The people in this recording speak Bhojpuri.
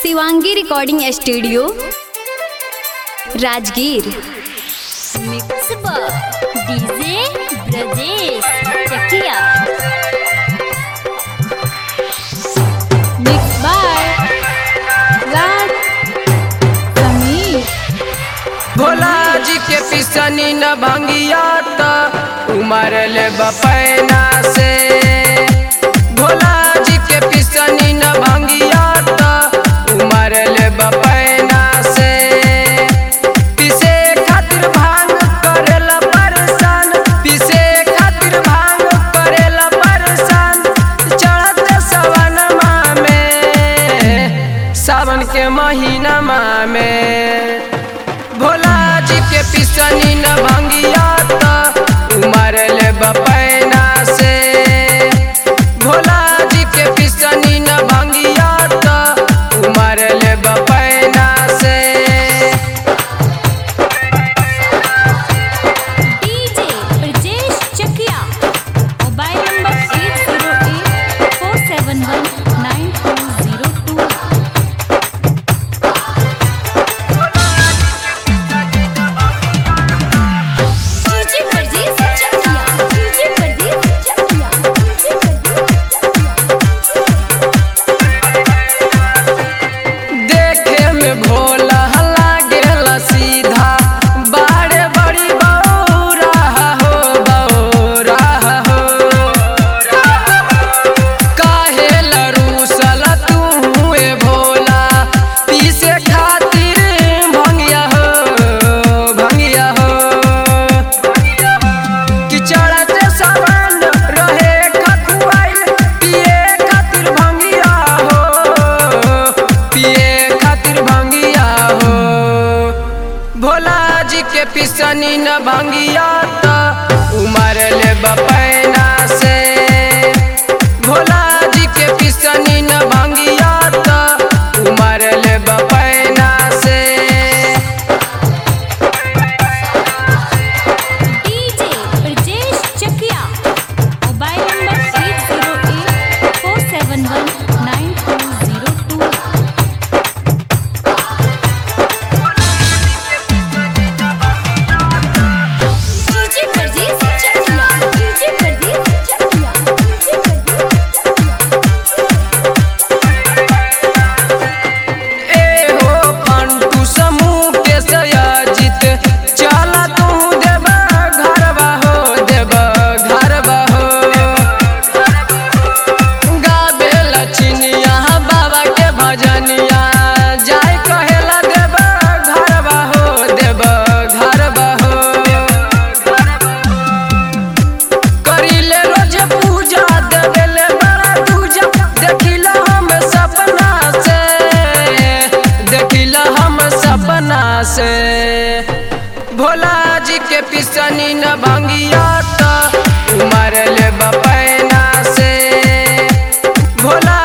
Shivangi recording studio Rajgir mix DJ Brajesh Chakia mix by Raj Samir Bhola ji के पिसनी न भंगिया त उमर ले बपैना से भोला जी के पिसनी न भंगिया त उमर ले बपैना से पिसे खातिर भांग करेला परेशान पिसे खातिर भांग करेला परेशान चढ़त सवनमा में सावन के महीना में भोला जी के पिसनी न भंगिया त उमर ले बपैना से भोला जी के पिसनी न भंगिया त उमर ले बपैना से DJ Brajesh Chakia mobile number eight zero eight four seven one nine two zero two DJ Brajesh Chakia DJ Brajesh Chakia DJ देखे में भोला लागेला सीधा बाड़े बड़ी बौरा हो बौरा हो काहे लरूसल तू ए भोला पीसे खातिर भंगिया हो भंगिया हो कि चढ़ते सावन रहे खकुआइल पिए खातिर भंगिया हो पिए खातिर भंगिया हो भोला जी के पिसनी न भंगिया त उमर ले बपैना से भोला जी के पिसनी न भंगिया त उमर ले बपैना से DJ Brajesh Chakia mobile number eight zero eight four seven one nine two zero two DJ Brajesh Chakia DJ Brajesh Chakia DJ Brajesh Chakia ए हो पंटू समूह के सयाजित चला तू देव घरवा हो देव घरवा हो गाबे लचिनिया बाबा के भजनिया जाय कहेला देव घरवा हो देव घरवा हो करिले रोज पूजा देवेले बड़ा दूजा देखिला हम सपना से देखिला हम सपना से भोला जी के पिसनी न भंगिया त उमर ले बपैना से भोला